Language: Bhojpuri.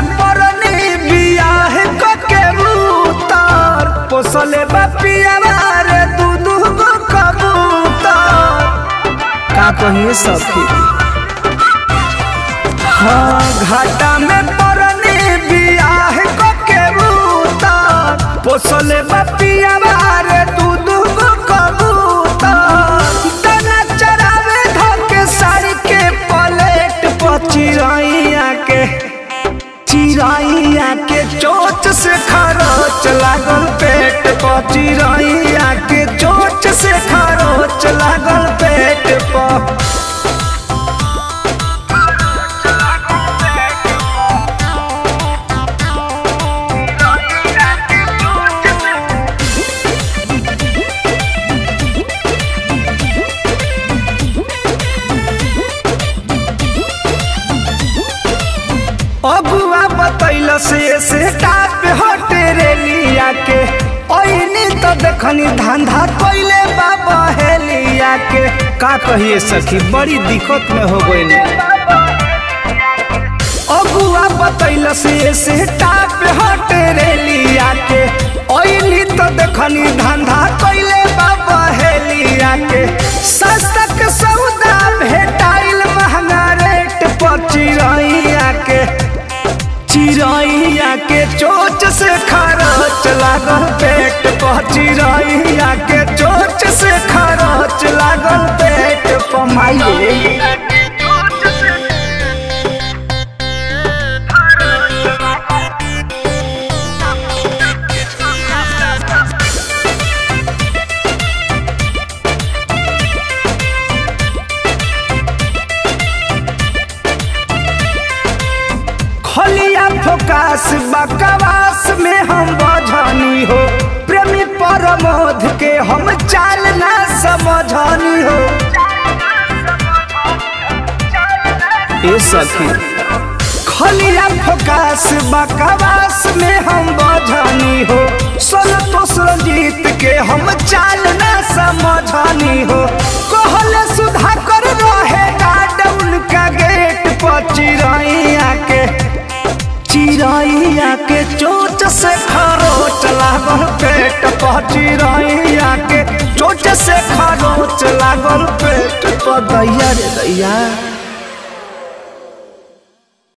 परनी बियाह कके उतार पोसले बपिया रे दू दू गो कबूतर का कहिए सखी हाँ घाटा में परनी बियाह कके उतार पोसले बपिया रे दू दू गो कबूतर दाना चरावे धके साड़ी के पलेट पर चिरैया के चिरैया के चोच से खरोच लागल पेट पर चिरैया के चोच से खरोच लागल पेट पर अगुआ बतैल से से टाप हटे रेलिया के ओइनी तो देखनी धंधा कइले बाबा हेलिया के का कहिए सखी बड़ी दिक्कत में हो गइल अगुआ बतैल से से टाप हटे रेलिया के ओइनी तो देखनी धंधा कइले बाबा हेलिया के सस्ता के सौदा भेटाइल महंगा रेट पर चिरैया के चिरैया के चोच से खरच लागल पेट पर चिरैया के चोच से खरच लागल पेट पर माइये खलिया फोकास बकवास में हम बझनी हो प्रेमी परमोध के हम चाल ना समझनी हो ए सखी खलिया फोकास बकवास में हम बझनी हो सोल तो जीत के हम चाल ना समझनी हो कहले सुधा कर रहे गार्ड उनका गेट पर चिरैया के चिरैया के चोट से खरोच लागल पेट पर चिरैया के चोट से खरोच लागल पेट पर दैया रे दैया